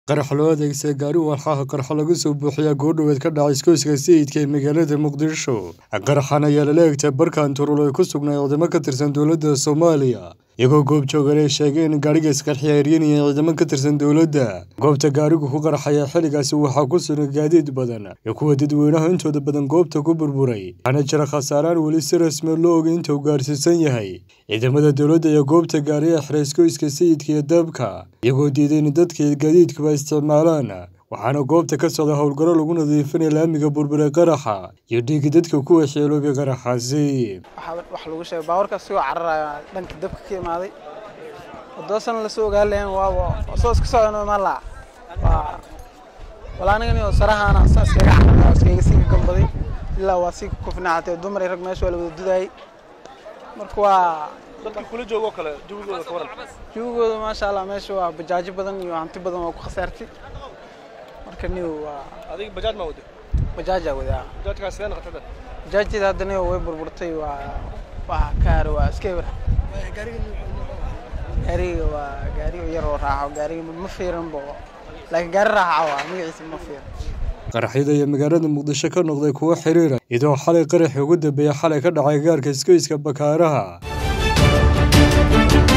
qarax loo adeegsaday gaari walxaha qarxa laga soo buuxiyaa goordhoweed ka dhacay iskooyska sayidka ee magaalada muqdisho qaraxan ayaa lala egtay barkan turul ay ku sugnay ciidamo ka tirsan dowladda soomaaliya iyagoo goob joogan ay sheegeen in gaariga isqarxiya eryanaya ciidamo ka tirsan dowladda goobta gaarigu ku qarxaya xilligaasi waxaa ku sugan gaadiid badan iyo kuwa dadweynaha intooda badan goobta ku burburay waxaana jira khasaaraan weli si rasmi loo ogay inta uu gaarsiisan yahay ciidamada dowladda iyo goobta gaariya xira iskooyska sayidka iyo dabka iyagoo diiday in dadka gaadiidkuba isticmaalaan waxaana goobta ka socda howlgallo lagu nadiifinaya laamiga burbure qaraxa iyo dhiigi dadka ku waxyeeloobay qaraxaasi wax lagu sheegay baawarka asigoo cararaya dhanka dabka ka imaaday wadoosan lasoo ogaan lahayn waaba soo iska socon ma laa waa wala anigani oo sarahaana saa iskaga cararaya iskaga sii gambaday ilaa waa sii kufnaacatay dumar iyo rag meesha waa la wada dudayay marka waa dadkii kula joogo kale jawigooda ka waran jawigooda maasha allah meesha waa bajaajo badan iyo hanti badan waa ku khasaartay marka niw waa adiga bajaaj maa wada bajaajaa wadaa bajaajkaas sidee noqotada bajaajteeda hadda niw way burburtay waa waa kaar waa iska eber gaariga waa gaariga yar oo raaxo gaariga ma fiiran bo laakiin gaari raaxa waa magaciisa ma fiiran qaraxyada iyo magaalada muqdisho ka noqday kuwo xiriira iyadoo xalay qaraxii ugu dambeeya xalay ka dhacay gaarka iskooyska bakaaraha